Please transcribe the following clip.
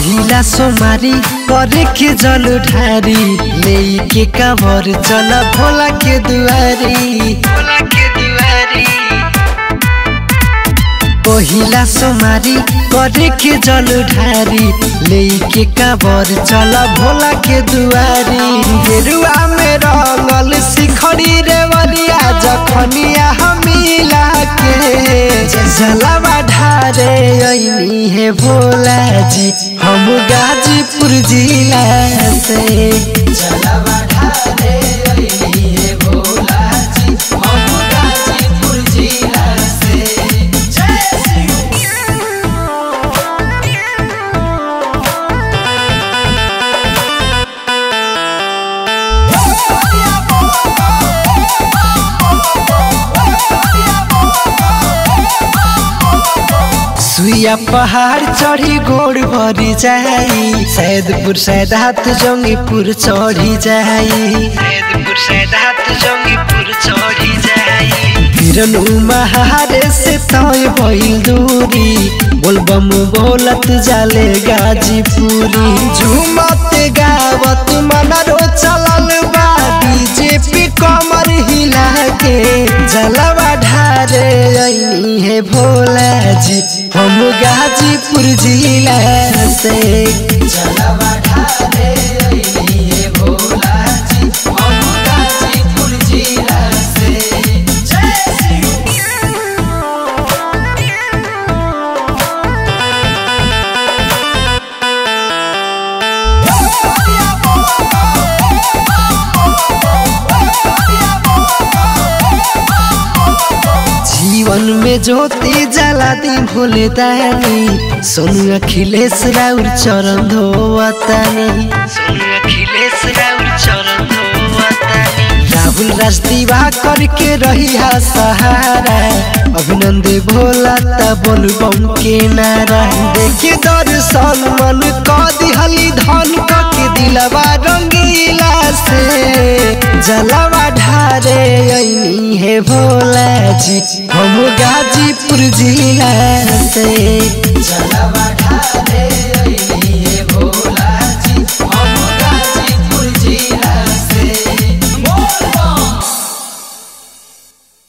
पहिला सोमारी करे के जल ढारी ले के कावर चल भोला के दुआरी भोला के दुआरी पहिला सोमारी करे के जल ढारी ले के कावर चल भोला के दुआरी गेरुआ में रंगल शिखरी रे वलिया जखनिया हमीला के जलवा ढारे ऐनी है भोला जी हम गाजीपुर जिला से जलवा ढारे ऐनी है भोला जी हम गाजीपुर जिला से जय श्री सुइया पहाड़ चढ़ी गोड़ भरी जाई सैदपुर सैदात जंगीपुर चढ़ी जाई सैदपुर सैदात जंगीपुर चढ़ी जाई किरण महारे से तय भइल दूरी बोलबम बोलत जाले गाजीपुरी झूमत गावत मनरो चलल बा डीजे पे कमर हिला के जलवा ढारे ऐनी है भोला जी हम गाजीपुर जिला से जलवा ढारे ऐनी है भोला जी हम गाजीपुर जिला से जय श्री जीवन में ज्योति जला दी भोले दानी सोनू अखिलेश राउर चरण धोवतानी सोनू अखिलेश राउर चरण धोवतानी राहुल राजदीवा करके रही सहारा अभिनंद भोला ता बोल बम के नारा देखे दर्शन मन क दिहली धन क के दिलवा रंगीला से जलवा ढारे ऐनी है भोला जी हम गाजीपुर जिला से